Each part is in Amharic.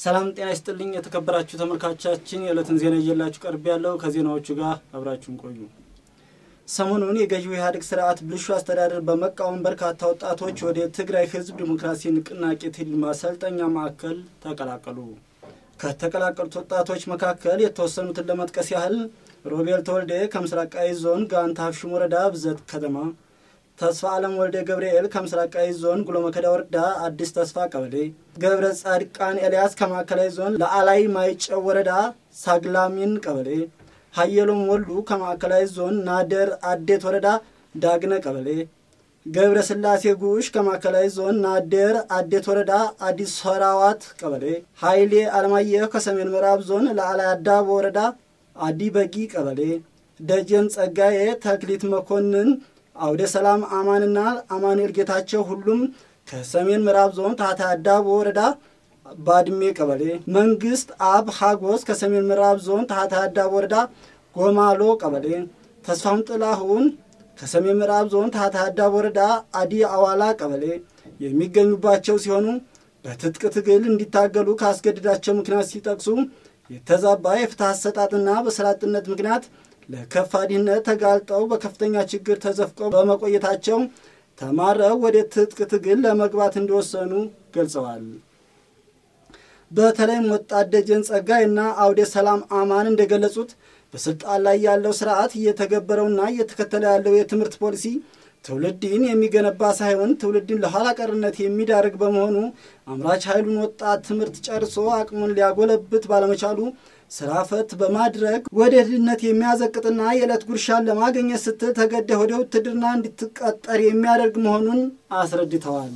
ሰላም ጤና ይስጥልኝ የተከበራችሁ ተመልካቾቻችን፣ የዕለትን ዜና እየላችሁ ቀርብ ያለው ከዜናዎቹ ጋር አብራችሁን ቆዩ። ሰሞኑን የገዢው ኢህአዴግ ስርዓት ብልሹ አስተዳደር በመቃወም በርካታ ወጣቶች ወደ ትግራይ ህዝብ ዲሞክራሲ ንቅናቄ ትል ማሰልጠኛ ማዕከል ተቀላቀሉ። ከተቀላቀሉት ወጣቶች መካከል የተወሰኑትን ለመጥቀስ ያህል ሮቤል ተወልደ ከምስራቃዊ ዞን ጋንታ ሀፍሽም ወረዳ ብዘት ከተማ፣ ተስፋ ዓለም ወልደ ገብርኤል ከምስራቃዊ ዞን ጉሎ መከዳ ወረዳ አዲስ ተስፋ ቀበሌ፣ ገብረ ጻድቃን ኤልያስ ከማዕከላዊ ዞን ለአላይ ማይጨው ወረዳ ሳግላሚን ቀበሌ፣ ሀየሎም ወሉ ከማዕከላዊ ዞን ናደር አዴት ወረዳ ዳግነ ቀበሌ፣ ገብረ ስላሴ ጉሽ ከማዕከላዊ ዞን ናደር አዴት ወረዳ አዲስ ሰራዋት ቀበሌ፣ ኃይሌ አለማየሁ ከሰሜን ምዕራብ ዞን ለአላይ አዳቦ ወረዳ አዲ በጊ ቀበሌ፣ ደጀን ጸጋዬ፣ ተክሊት መኮንን፣ አውደ ሰላም አማንና አማኑኤል ጌታቸው ሁሉም ከሰሜን ምዕራብ ዞን ታታ አዳቦ ወረዳ ባድሜ ቀበሌ፣ መንግስት አብ ሀጎስ ከሰሜን ምዕራብ ዞን ታታ አዳቦ ወረዳ ጎማሎ ቀበሌ፣ ተስፋሁን ጥላሁን ከሰሜን ምዕራብ ዞን ታታ አዳቦ ወረዳ አዲ አዋላ ቀበሌ የሚገኙባቸው ሲሆኑ በትጥቅ ትግል እንዲታገሉ ካስገድዳቸው ምክንያት ሲጠቅሱ የተዛባ የፍትህ አሰጣጥና በስራ አጥነት ምክንያት ለከፋ ድህነት ተጋልጠው በከፍተኛ ችግር ተዘፍቀው በመቆየታቸው ተማረው ወደ ትጥቅ ትግል ለመግባት እንደወሰኑ ገልጸዋል። በተለይም ወጣት ደጀን ጸጋይ እና አውደ ሰላም አማን እንደገለጹት በስልጣን ላይ ያለው ስርዓት እየተገበረውና እየተከተለ ያለው የትምህርት ፖሊሲ ትውልድን የሚገነባ ሳይሆን ትውልድን ለኋላ ቀርነት የሚዳርግ በመሆኑ አምራች ኃይሉን ወጣት ትምህርት ጨርሶ አቅሙን ሊያጎለብት ባለመቻሉ ስራ ፈት በማድረግ ወደ ድህነት የሚያዘቅጥና የዕለት ጉርሻን ለማግኘት ስትል ተገደህ ወደ ውትድርና እንድትቀጠር የሚያደርግ መሆኑን አስረድተዋል።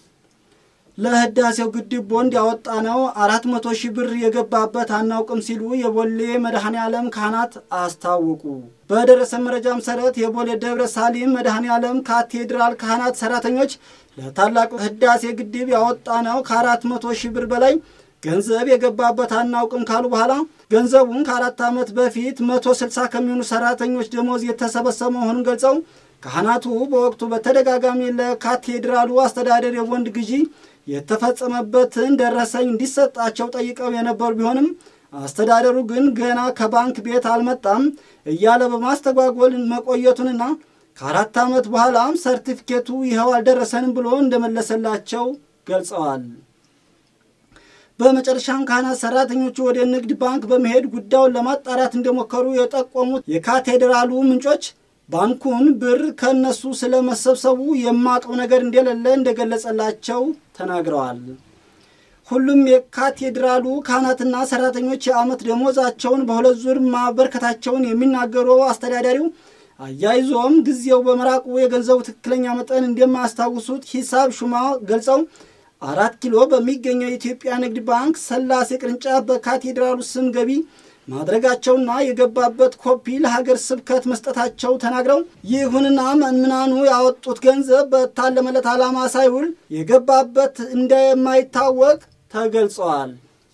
ለህዳሴው ግድብ ቦንድ ያወጣ ነው አራት መቶ ሺህ ብር የገባበት አናውቅም ሲሉ የቦሌ መድኃኔ ዓለም ካህናት አስታወቁ። በደረሰ መረጃ መሰረት የቦሌ ደብረ ሳሊም መድኃኔ ዓለም ካቴድራል ካህናት ሰራተኞች ለታላቁ ህዳሴ ግድብ ያወጣ ነው ከአራት መቶ ሺህ ብር በላይ ገንዘብ የገባበት አናውቅም ካሉ በኋላ ገንዘቡን ከአራት ዓመት በፊት መቶ ስልሳ ከሚሆኑ ሰራተኞች ደሞዝ የተሰበሰበ መሆኑን ገልጸው ካህናቱ በወቅቱ በተደጋጋሚ ለካቴድራሉ አስተዳደር የቦንድ ግዢ የተፈጸመበትን ደረሰኝ እንዲሰጣቸው ጠይቀው የነበሩ ቢሆንም አስተዳደሩ ግን ገና ከባንክ ቤት አልመጣም እያለ በማስተጓጎል መቆየቱንና ከአራት ዓመት በኋላም ሰርቲፊኬቱ ይኸው አልደረሰንም ብሎ እንደመለሰላቸው ገልጸዋል። በመጨረሻም ካህናት ሰራተኞቹ ወደ ንግድ ባንክ በመሄድ ጉዳዩን ለማጣራት እንደሞከሩ የጠቆሙት የካቴድራሉ ምንጮች ባንኩን ብር ከእነሱ ስለመሰብሰቡ የማውቀው ነገር እንደሌለ እንደገለጸላቸው ተናግረዋል። ሁሉም የካቴድራሉ ካህናትና ሰራተኞች የዓመት ደሞዛቸውን በሁለት ዙር ማበርከታቸውን የሚናገሩ አስተዳዳሪው አያይዞም ጊዜው በመራቁ የገንዘቡ ትክክለኛ መጠን እንደማያስታውሱት ሂሳብ ሹማ ገልጸው አራት ኪሎ በሚገኘው የኢትዮጵያ ንግድ ባንክ ሰላሴ ቅርንጫፍ በካቴድራሉ ስም ገቢ ማድረጋቸውና የገባበት ኮፒ ለሀገር ስብከት መስጠታቸው ተናግረው ይሁንና ምዕመናኑ ያወጡት ገንዘብ በታለመለት ዓላማ ሳይውል የገባበት እንደማይታወቅ ተገልጸዋል።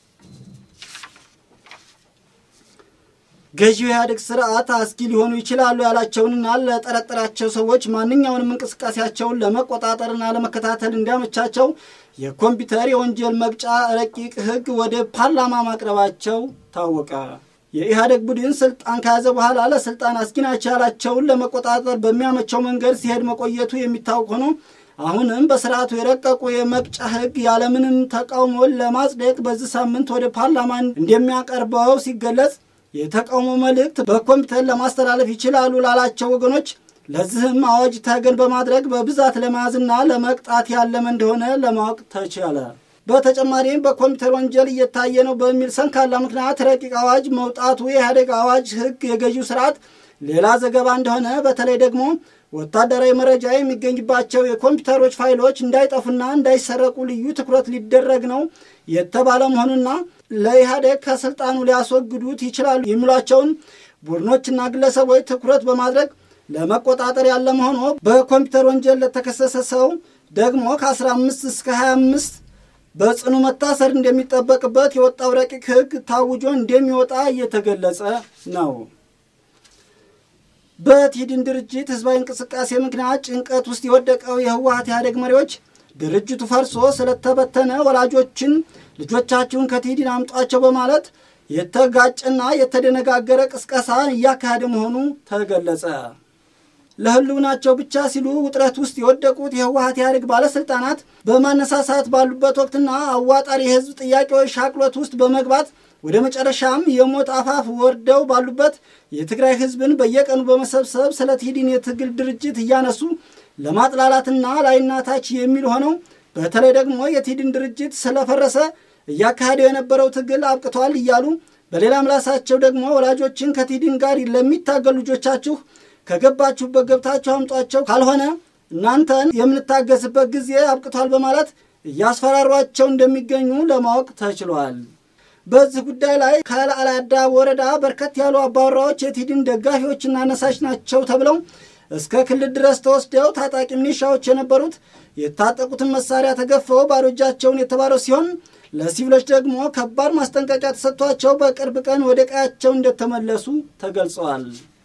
ገዢው ኢህአዴግ ስርዓት አስጊ ሊሆኑ ይችላሉ ያላቸውንና ለጠረጠራቸው ሰዎች ማንኛውንም እንቅስቃሴያቸውን ለመቆጣጠርና ለመከታተል እንዲያመቻቸው የኮምፒውተር የወንጀል መቅጫ ረቂቅ ሕግ ወደ ፓርላማ ማቅረባቸው ታወቀ። የኢህአዴግ ቡድን ስልጣን ከያዘ በኋላ ለስልጣን አስጊ ናቸው ያላቸውን ለመቆጣጠር በሚያመቸው መንገድ ሲሄድ መቆየቱ የሚታወቅ ሆኖ አሁንም በስርዓቱ የረቀቁ የመቅጫ ሕግ ያለምንም ተቃውሞ ለማጽደቅ በዚህ ሳምንት ወደ ፓርላማ እንደሚያቀርበው ሲገለጽ የተቃውሞ መልእክት በኮምፒውተር ለማስተላለፍ ይችላሉ ላላቸው ወገኖች ለዚህም አዋጅ ተገን በማድረግ በብዛት ለመያዝና ለመቅጣት ያለመ እንደሆነ ለማወቅ ተቻለ። በተጨማሪም በኮምፒውተር ወንጀል እየታየ ነው በሚል ሰንካላ ምክንያት ረቂቅ አዋጅ መውጣቱ የኢህአዴግ አዋጅ ህግ የገዢው ስርዓት ሌላ ዘገባ እንደሆነ በተለይ ደግሞ ወታደራዊ መረጃ የሚገኝባቸው የኮምፒውተሮች ፋይሎች እንዳይጠፉና እንዳይሰረቁ ልዩ ትኩረት ሊደረግ ነው የተባለ መሆኑና ለኢህአዴግ ከስልጣኑ ሊያስወግዱት ይችላሉ የሚሏቸውን ቡድኖችና ግለሰቦች ትኩረት በማድረግ ለመቆጣጠር ያለ መሆኑ በኮምፒውተር ወንጀል ለተከሰሰ ሰው ደግሞ ከ15 እስከ 25 በጽኑ መታሰር እንደሚጠበቅበት የወጣው ረቂቅ ህግ ታውጆ እንደሚወጣ እየተገለጸ ነው። በትሂድን ድርጅት ህዝባዊ እንቅስቃሴ ምክንያት ጭንቀት ውስጥ የወደቀው የህወሀት ኢህአዴግ መሪዎች ድርጅቱ ፈርሶ ስለተበተነ ወላጆችን ልጆቻችሁን ከቲዲን አምጧቸው በማለት የተጋጨና የተደነጋገረ ቅስቀሳን እያካሄደ መሆኑ ተገለጸ። ለህልውናቸው ብቻ ሲሉ ውጥረት ውስጥ የወደቁት የህወሀት ኢህአዴግ ባለስልጣናት በማነሳሳት ባሉበት ወቅትና አዋጣሪ የህዝብ ጥያቄዎች ሻቅሎት ውስጥ በመግባት ወደ መጨረሻም የሞት አፋፍ ወርደው ባሉበት የትግራይ ህዝብን በየቀኑ በመሰብሰብ ስለ ቲዲን የትግል ድርጅት እያነሱ ለማጥላላትና ላይና ታች የሚል ሆነው በተለይ ደግሞ የቲዲን ድርጅት ስለፈረሰ እያካሄደው የነበረው ትግል አብቅቷል እያሉ በሌላ ምላሳቸው ደግሞ ወላጆችን ከቲዲን ጋር ለሚታገሉ ልጆቻችሁ ከገባችሁበት ገብታችሁ አምጧቸው፣ ካልሆነ እናንተን የምንታገስበት ጊዜ አብቅቷል በማለት እያስፈራሯቸው እንደሚገኙ ለማወቅ ተችሏል። በዚህ ጉዳይ ላይ ከአላዳ ወረዳ በርከት ያሉ አባወራዎች የቲዲን ደጋፊዎችና አነሳሽ ናቸው ተብለው እስከ ክልል ድረስ ተወስደው ታጣቂ ሚኒሻዎች የነበሩት የታጠቁትን መሳሪያ ተገፈው ባዶ እጃቸውን የተባረው ሲሆን ለሲቪሎች ደግሞ ከባድ ማስጠንቀቂያ ተሰጥቷቸው በቅርብ ቀን ወደ ቀያቸው እንደተመለሱ ተገልጸዋል።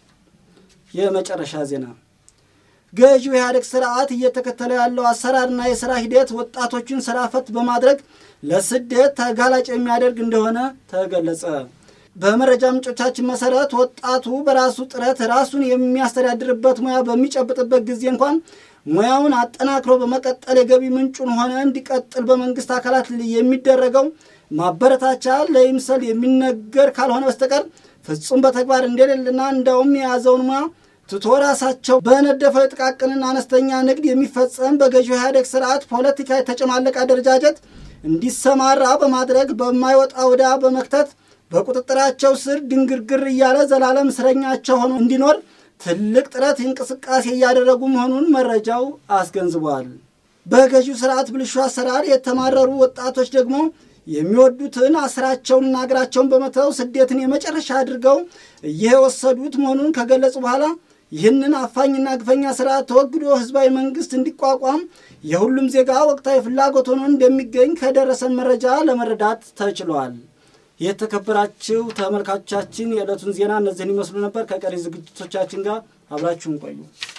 የመጨረሻ ዜና ገዢው ኢህአዴግ ስርዓት እየተከተለ ያለው አሰራርና የስራ ሂደት ወጣቶችን ስራ ፈት በማድረግ ለስደት ተጋላጭ የሚያደርግ እንደሆነ ተገለጸ። በመረጃ ምንጮቻችን መሰረት ወጣቱ በራሱ ጥረት ራሱን የሚያስተዳድርበት ሙያ በሚጨብጥበት ጊዜ እንኳን ሙያውን አጠናክሮ በመቀጠል የገቢ ምንጩን ሆነ እንዲቀጥል በመንግስት አካላት የሚደረገው ማበረታቻ ለይምሰል የሚነገር ካልሆነ በስተቀር ፍጹም በተግባር እንደሌለና እንዳውም የያዘውን ሙያ ትቶ ራሳቸው በነደፈው የጥቃቅንና አነስተኛ ንግድ የሚፈጸም በገዢው ኢህአዴግ ስርዓት ፖለቲካ የተጨማለቀ አደረጃጀት እንዲሰማራ በማድረግ በማይወጣ ወዳ በመክተት በቁጥጥራቸው ስር ድንግርግር እያለ ዘላለም እስረኛቸው ሆኖ እንዲኖር ትልቅ ጥረት እንቅስቃሴ እያደረጉ መሆኑን መረጃው አስገንዝቧል። በገዢው ስርዓት ብልሹ አሰራር የተማረሩ ወጣቶች ደግሞ የሚወዱትን አስራቸውንና እግራቸውን በመተው ስደትን የመጨረሻ አድርገው እየወሰዱት መሆኑን ከገለጹ በኋላ ይህንን አፋኝና ግፈኛ ስርዓት ተወግዶ ህዝባዊ መንግስት እንዲቋቋም የሁሉም ዜጋ ወቅታዊ ፍላጎት ሆኖ እንደሚገኝ ከደረሰን መረጃ ለመረዳት ተችሏል። የተከበራችሁ ተመልካቾቻችን የዕለቱን ዜና እነዚህን ይመስሉ ነበር። ከቀሪ ዝግጅቶቻችን ጋር አብራችሁን ቆዩ።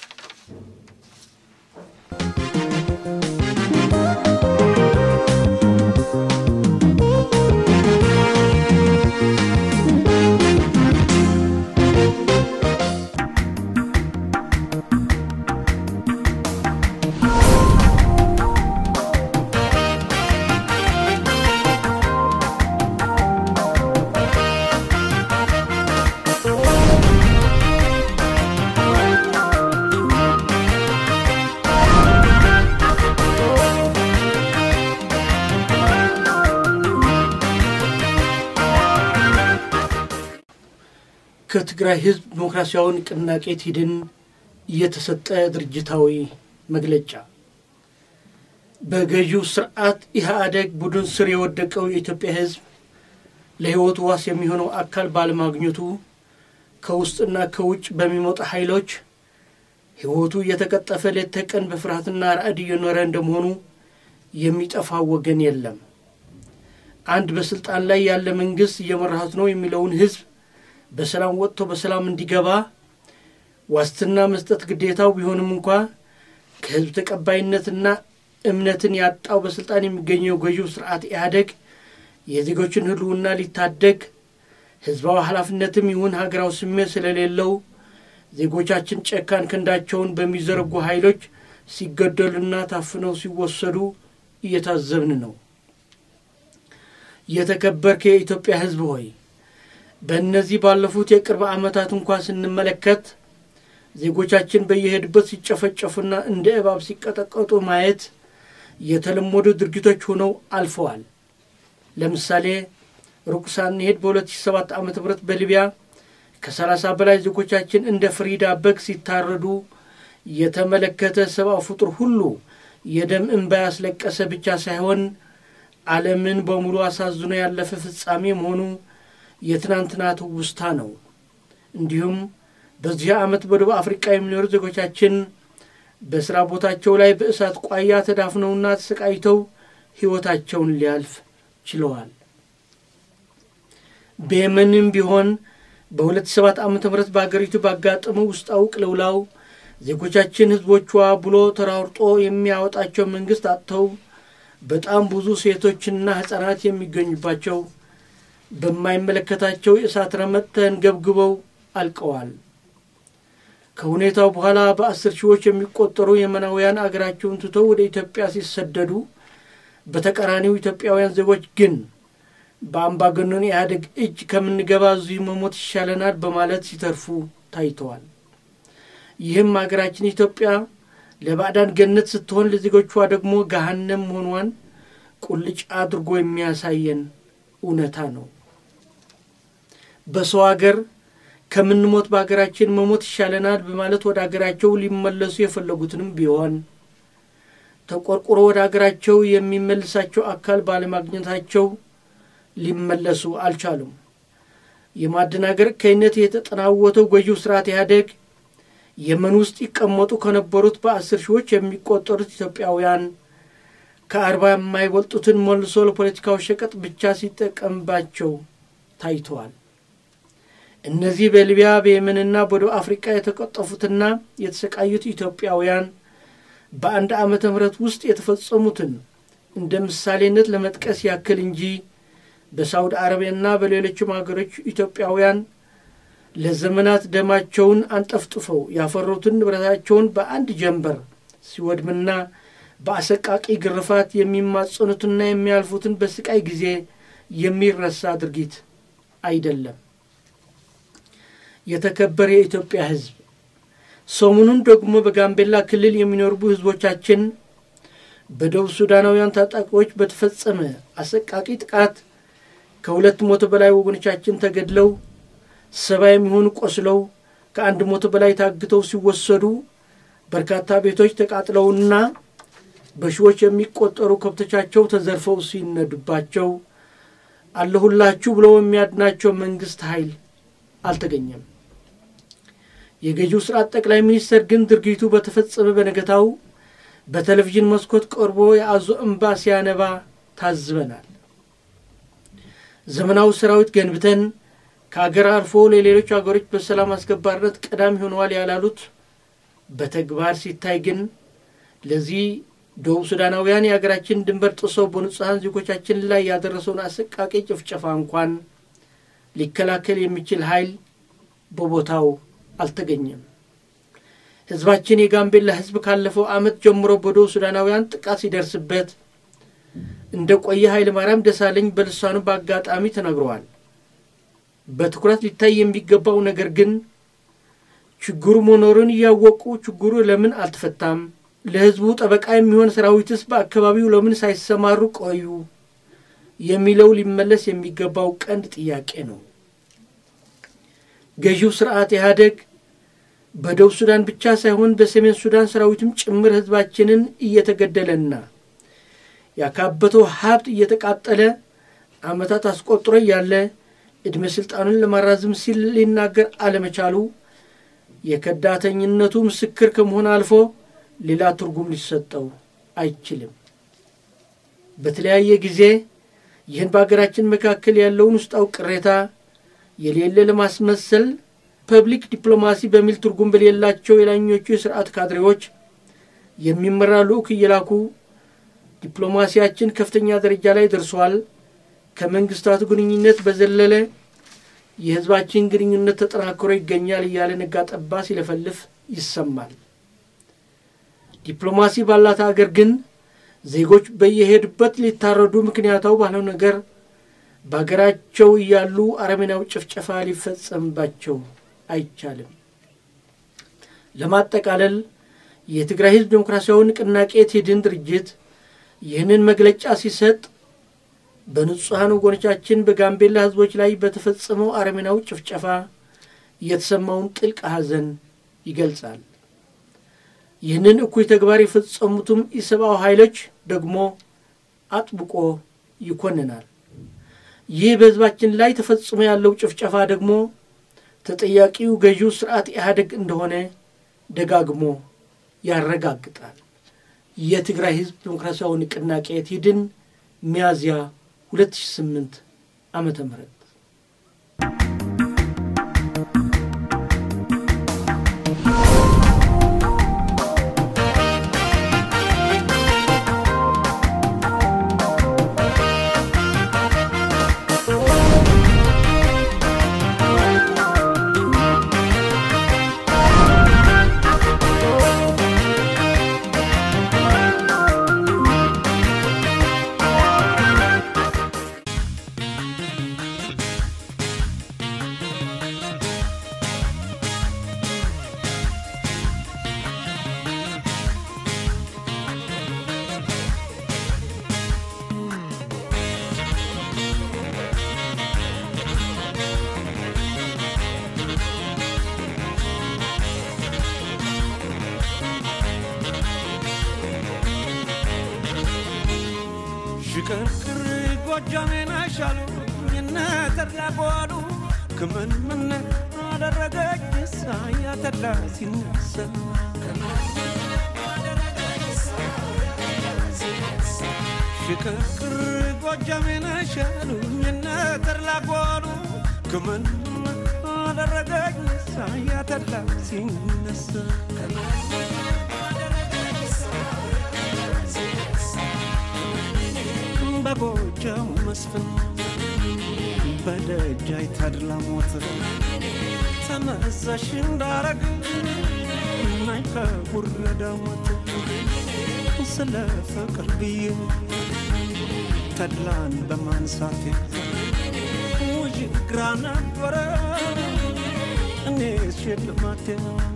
ከትግራይ ህዝብ ዲሞክራሲያዊ ንቅናቄ ቲድን የተሰጠ ድርጅታዊ መግለጫ በገዢው ስርዓት ኢህአዴግ ቡድን ስር የወደቀው የኢትዮጵያ ህዝብ ለህይወቱ ዋስ የሚሆነው አካል ባለማግኘቱ ከውስጥና ከውጭ በሚመጡ ኃይሎች ህይወቱ እየተቀጠፈ ሌት ተቀን በፍርሃትና ራዕድ እየኖረ እንደመሆኑ የሚጠፋው ወገን የለም። አንድ በስልጣን ላይ ያለ መንግስት እየመራሁት ነው የሚለውን ህዝብ በሰላም ወጥቶ በሰላም እንዲገባ ዋስትና መስጠት ግዴታው ቢሆንም እንኳ ከህዝብ ተቀባይነትና እምነትን ያጣው በስልጣን የሚገኘው ገዢው ስርዓት ኢህአዴግ የዜጎችን ህልውና ሊታደግ ህዝባዊ ኃላፊነትም ይሁን ሀገራዊ ስሜት ስለሌለው ዜጎቻችን ጨካን ክንዳቸውን በሚዘረጉ ኃይሎች ሲገደሉና ታፍነው ሲወሰዱ እየታዘብን ነው። የተከበርክ የኢትዮጵያ ህዝብ ሆይ በእነዚህ ባለፉት የቅርብ ዓመታት እንኳ ስንመለከት ዜጎቻችን በየሄዱበት ሲጨፈጨፉና እንደ እባብ ሲቀጠቀጡ ማየት የተለመዱ ድርጊቶች ሆነው አልፈዋል። ለምሳሌ ሩቅ ሳንሄድ በ2007 ዓ ም በሊቢያ ከ30 በላይ ዜጎቻችን እንደ ፍሪዳ በግ ሲታረዱ የተመለከተ ሰብአዊ ፍጡር ሁሉ የደም እንባ ያስለቀሰ ብቻ ሳይሆን ዓለምን በሙሉ አሳዝኖ ያለፈ ፍጻሜ መሆኑ የትናንትና ትውስታ ነው። እንዲሁም በዚህ ዓመት በደቡብ አፍሪቃ የሚኖሩ ዜጎቻችን በሥራ ቦታቸው ላይ በእሳት ቋያ ተዳፍነውና ተሰቃይተው ሕይወታቸውን ሊያልፍ ችለዋል። በየመንም ቢሆን በሁለት ሰባት ዓመተ ምህረት በአገሪቱ ባጋጠመው ውስጣዊ ቅልውላው ዜጎቻችን ሕዝቦቿ ብሎ ተራርጦ የሚያወጣቸው መንግሥት አጥተው በጣም ብዙ ሴቶችና ሕፃናት የሚገኙባቸው በማይመለከታቸው የእሳት ረመጥ ተንገብግበው አልቀዋል። ከሁኔታው በኋላ በአስር ሺዎች የሚቆጠሩ የመናውያን አገራቸውን ትተው ወደ ኢትዮጵያ ሲሰደዱ፣ በተቃራኒው ኢትዮጵያውያን ዜጎች ግን በአምባገነኑ ኢህአዴግ እጅ ከምንገባ እዚሁ መሞት ይሻለናል በማለት ሲተርፉ ታይተዋል። ይህም ሀገራችን ኢትዮጵያ ለባዕዳን ገነት ስትሆን ለዜጎቿ ደግሞ ገሃነም መሆኗን ቁልጭ አድርጎ የሚያሳየን እውነታ ነው። በሰው ሀገር ከምንሞት በሀገራችን መሞት ይሻለናል በማለት ወደ ሀገራቸው ሊመለሱ የፈለጉትንም ቢሆን ተቆርቁሮ ወደ ሀገራቸው የሚመልሳቸው አካል ባለማግኘታቸው ሊመለሱ አልቻሉም። የማደናገር ከይነት የተጠናወተው ገዢው ስርዓት ኢህአዴግ የመን ውስጥ ይቀመጡ ከነበሩት በአስር ሺዎች የሚቆጠሩት ኢትዮጵያውያን ከአርባ የማይበልጡትን መልሶ ለፖለቲካው ሸቀጥ ብቻ ሲጠቀምባቸው ታይተዋል። እነዚህ በሊቢያ በየመንና በደቡብ አፍሪቃ የተቀጠፉትና የተሰቃዩት ኢትዮጵያውያን በአንድ ዓመተ ምህረት ውስጥ የተፈጸሙትን እንደ ምሳሌነት ለመጥቀስ ያክል እንጂ በሳውዲ አረቢያና በሌሎችም ሀገሮች ኢትዮጵያውያን ለዘመናት ደማቸውን አንጠፍጥፈው ያፈሩትን ንብረታቸውን በአንድ ጀንበር ሲወድምና በአሰቃቂ ግርፋት የሚማጸኑትና የሚያልፉትን በስቃይ ጊዜ የሚረሳ ድርጊት አይደለም። የተከበረ የኢትዮጵያ ሕዝብ ሰሞኑን ደግሞ በጋምቤላ ክልል የሚኖሩ ሕዝቦቻችን በደቡብ ሱዳናውያን ታጣቂዎች በተፈጸመ አሰቃቂ ጥቃት ከሁለት መቶ በላይ ወገኖቻችን ተገድለው ሰባ የሚሆኑ ቆስለው ከአንድ መቶ በላይ ታግተው ሲወሰዱ በርካታ ቤቶች ተቃጥለውና በሺዎች የሚቆጠሩ ከብቶቻቸው ተዘርፈው ሲነዱባቸው አለሁላችሁ ብለው የሚያድናቸው መንግስት ኃይል አልተገኘም። የገዢው ስርዓት ጠቅላይ ሚኒስትር ግን ድርጊቱ በተፈጸመ በነገታው በቴሌቪዥን መስኮት ቀርቦ የአዞ እምባ ሲያነባ ታዝበናል። ዘመናዊ ሰራዊት ገንብተን ከአገር አልፎ ለሌሎች አገሮች በሰላም አስከባሪነት ቀዳሚ ሆነዋል ያላሉት በተግባር ሲታይ ግን ለዚህ ደቡብ ሱዳናውያን የሀገራችን ድንበር ጥሰው በንጹሐን ዜጎቻችን ላይ ያደረሰውን አሰቃቂ ጭፍጨፋ እንኳን ሊከላከል የሚችል ኃይል በቦታው አልተገኘም። ህዝባችን የጋምቤላ ህዝብ ካለፈው ዓመት ጀምሮ በደቡብ ሱዳናውያን ጥቃት ሲደርስበት እንደ ቆየ ኃይለ ማርያም ደሳለኝ በልሳኑ በአጋጣሚ ተናግረዋል። በትኩረት ሊታይ የሚገባው ነገር ግን ችግሩ መኖሩን እያወቁ ችግሩ ለምን አልተፈታም? ለህዝቡ ጠበቃ የሚሆን ሰራዊትስ በአካባቢው ለምን ሳይሰማሩ ቆዩ? የሚለው ሊመለስ የሚገባው ቀንድ ጥያቄ ነው። ገዢው ስርዓት ኢህአዴግ በደቡብ ሱዳን ብቻ ሳይሆን በሰሜን ሱዳን ሰራዊትም ጭምር ህዝባችንን እየተገደለና ያካበተው ሀብት እየተቃጠለ ዓመታት አስቆጥሮ እያለ ዕድሜ ሥልጣኑን ለማራዘም ሲል ሊናገር አለመቻሉ የከዳተኝነቱ ምስክር ከመሆን አልፎ ሌላ ትርጉም ሊሰጠው አይችልም። በተለያየ ጊዜ ይህን በሀገራችን መካከል ያለውን ውስጣዊ ቅሬታ የሌለ ለማስመሰል ፐብሊክ ዲፕሎማሲ በሚል ትርጉም በሌላቸው የላኞቹ የስርዓት ካድሬዎች የሚመራ ልዑክ እየላኩ ዲፕሎማሲያችን ከፍተኛ ደረጃ ላይ ደርሷል፣ ከመንግስታቱ ግንኙነት በዘለለ የህዝባችን ግንኙነት ተጠናክሮ ይገኛል እያለ ነጋ ጠባ ሲለፈልፍ ይሰማል። ዲፕሎማሲ ባላት አገር ግን ዜጎች በየሄዱበት ሊታረዱ ምክንያታው ባለው ነገር በሀገራቸው እያሉ አረመኔያዊ ጭፍጨፋ ሊፈጸምባቸው አይቻልም። ለማጠቃለል የትግራይ ህዝብ ዴሞክራሲያዊ ንቅናቄ ትድን ድርጅት ይህንን መግለጫ ሲሰጥ በንጹሐን ወገኖቻችን በጋምቤላ ህዝቦች ላይ በተፈጸመው አረመኔያዊ ጭፍጨፋ የተሰማውን ጥልቅ ሐዘን ይገልጻል። ይህንን እኩይ ተግባር የፈጸሙትም ኢሰብአዊ ኃይሎች ደግሞ አጥብቆ ይኮንናል። ይህ በህዝባችን ላይ ተፈጽሞ ያለው ጭፍጨፋ ደግሞ ተጠያቂው ገዢው ስርዓት ኢህአዴግ እንደሆነ ደጋግሞ ያረጋግጣል። የትግራይ ህዝብ ዴሞክራሲያዊ ንቅናቄ ትድን ሚያዝያ 2008 ዓመተ ምህረት ሽቅርቅር ጎጃሜን አሻሉኝ እነ ተድላ ጓሉ ክምን ምን አደረገች ሳያ ተድላ ሲነሳ ሽቅርቅር ጎጃሜን አሻሉኝ እነ ተድላ ጓሉ ክምን አደረገች ሳያ ተድላ ሲነሳ በጎጃም መስፍን በደጃይ ተድላ ሞት ተመዘሽ እንዳረግ ናይ ከጉረዳ ሞት ስለ ፍቅር ብዬ ተድላን በማንሳቴ ውዥ ግራ ነበረ እኔ ሽልማቴ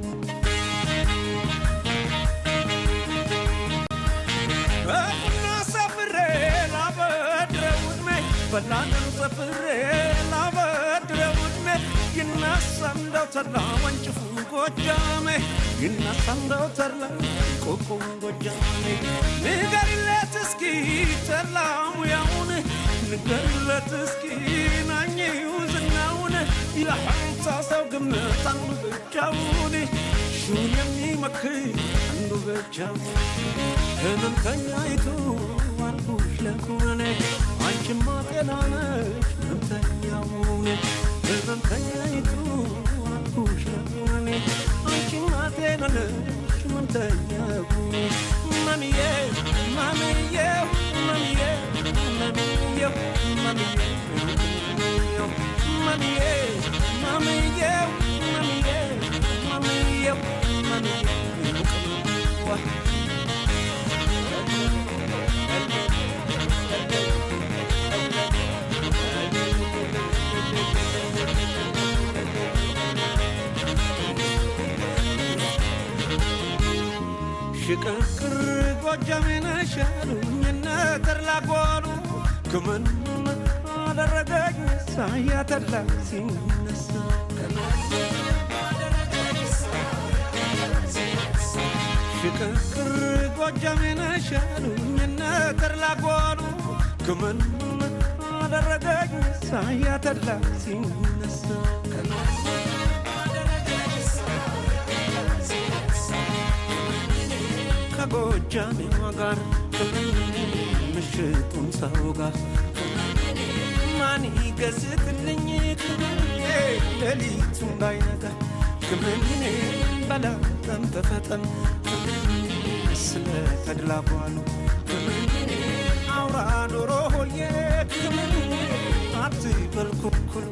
እና ሰፍሬ ላበድረው ዕድሜ በላንም ሰፍሬ ላበድረው ዕድሜ ይነሳ እንደው ተድላ ወንጭፉ ጎጃሜ ይነሳ እንደው ተድላ ቆቆም ጎጃሜ ንገሪለት እስኪ ተድላ ሙያውን ንገሪለት እስኪ ናኝው ዝናውን የሐምሳ ሰው ግምት አንዱ ብቻውን ሹን የሚመክር አንዱ ብቻውን ህመምተኛይቱ አልኩሽ ለኩነኔ አንቺማ ጤና ነሽ ህመምተኛውን ህመምተኛይቱ አልኩሽ ለኩነኔ አንቺማ ጤና ነሽ ህመምተኛውን ማሚዬ ማሚዬ ማሚዬ ማሚዬ ማሚዬ ማሚዬ ማሚዬ ማሚዬ ማሚዬ ማሚዬ ሽቅርቅር ጎጃሜን ሻሉኝ እነ ተድላ ጓሉ ክምን አደረገኝ ሳያ ተድላ ሲነሳ ሽቅርቅር ጎጃሜን ሻሉኝ እነ ተድላ ጓሉ ክምን አደረገኝ ሳያ ተድላ ሲነሳ ከጎጃሜዋ ጋር ምሽቱን ሰው ጋር ማን ይገዝትልኝ ሌሊቱ እንዳይነጋ ክምኔ በላጠም ተፈጠን ስለ ተድላ ቧሉ አውራ ዶሮ ሆዬ ክምን አትበል ኩኩሉ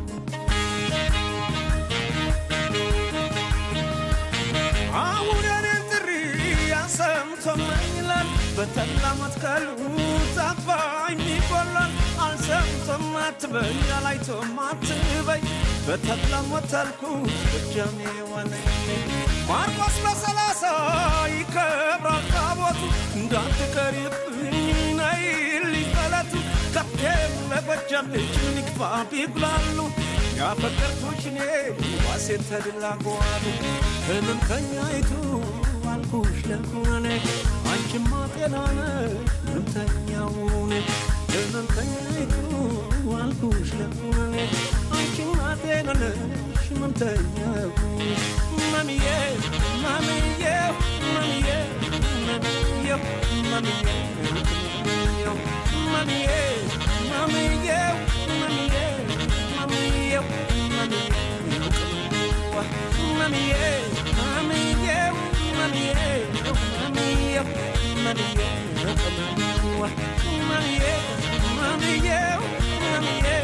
አሁን የኔን ጥሪ ያሰምቶመኝ ይላል በተላ መትከሉ ታፋኝ ይቆላል አልሰምቶም አትበይ አላይቶም አትበይ በተላ ሞተልኩ ጎጃሜ ዋነኝ ማርቆስ በሰላሳ ይከብራል ታቦቱ እንዳትቀሪብኝ ነይልኝ በለቱ ከብቴም ለጎጃም ልጅ ንክፋ ቢጉላሉ ያፈቀርኩሽ እኔ ዋሴ ተድላ ጓሉ ህመምተኛይቱ አልኩሽ ለኩነኔ አንቺማ ጤና ነሽ ህመምተኛውን ህመምተኛይቱ አልኩሽ ለኩነኔ አንቺማ ጤና ነሽ ህመምተኛውን ማሚዬ ማሚዬ ማሚዬ ማሚዬ ማሚዬ ማሚዬ ማሚዬ ማሚዬ ማሚዬ ማሚዬ ማሚዬ ማሚዬ ማሚዬ